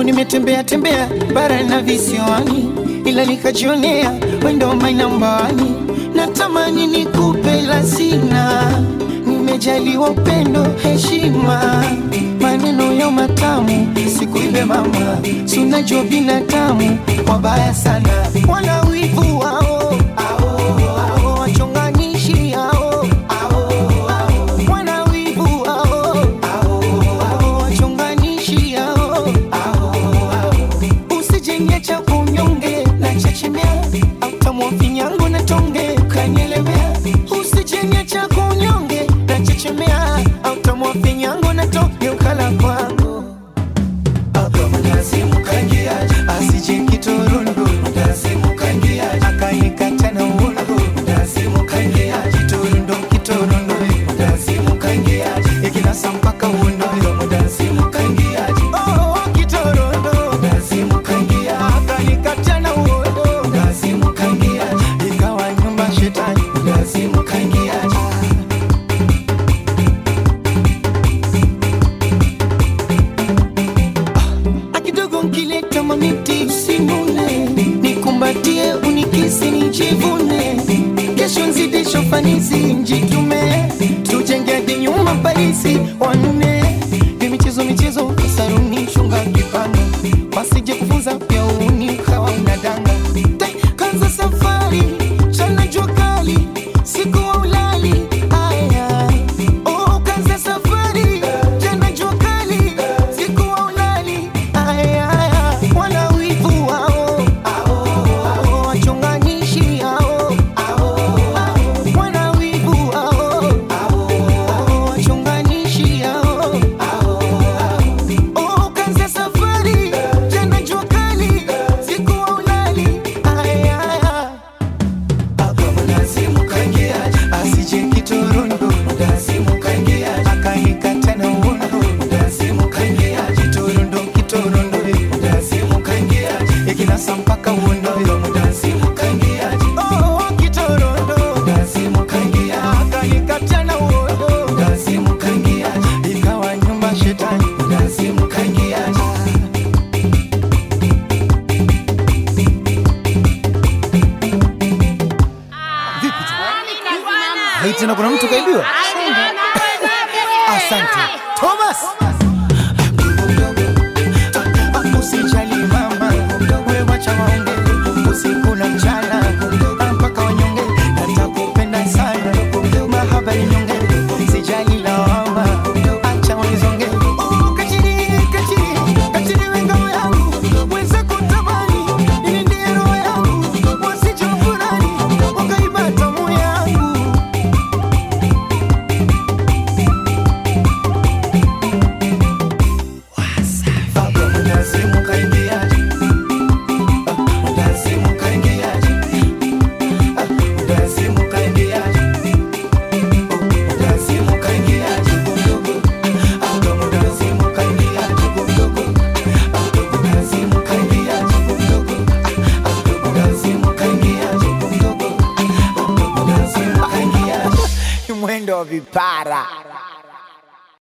Oh, nimetembea tembea bara na visiwani, ila nikajionea wendo mainambani. Natamani nikupe la sina, nimejaliwa upendo, heshima, maneno ya matamu, sikuibe mama, sunajua binadamu wabaya sana, wana wivu wao ao, wachonganishi hao wana wivu hao ao, wachonganishi hao usijenge cha kunyonge na chechemea autamwa vinyango na tonge kanyelemea usijenge cha kunyonge na chechemea autamwa vinyango na tonge ukala kwangu asije kitorondo akanikata na uongo kitorondo kitorondo ikinasa mpaka uondo Oh, kitorondo akanikata na uondo ikawa nyumba shetani akidogo nkileta mamiti usimune nikumbatie unikisi nijivune kesho nzidisho fanisi njitume tujenge hadi nyuma parisi wanne ni michezo michezo saruni shunga kipano wasije kufunza pia uni ukawa unadanga Tai, kanza safari chana jua kali siku wa ulali aya oh, kanza safari chana jua kali siku wa ulali aya wana wivu wao ao, wachonganishi hao wana wivu wao ao, wachonganishi hao Oh, kanza safari jana jua kali siku wa ulali aya asije kitorondo akanikata na uondo kitorondo kitorondo ikinasa mpaka uondo Oh, kitorondo akanikata na uondo ikawa nyumba shetani Hii tena kuna mtu kaibiwa? Asante Thomas. Usijali mama, wewe wacha waonge usiku na mchana mpaka wanyonge, natakupenda sana mahaba ni nyonge, sijali lawama, acha wanizonge. Oh, kachiri, kachiri, kachiri we ngao yangu, mwenzako tamani, nilindie roho yangu, wasije wafurahi, wakaiba tamu yangu. mwendo wa vipara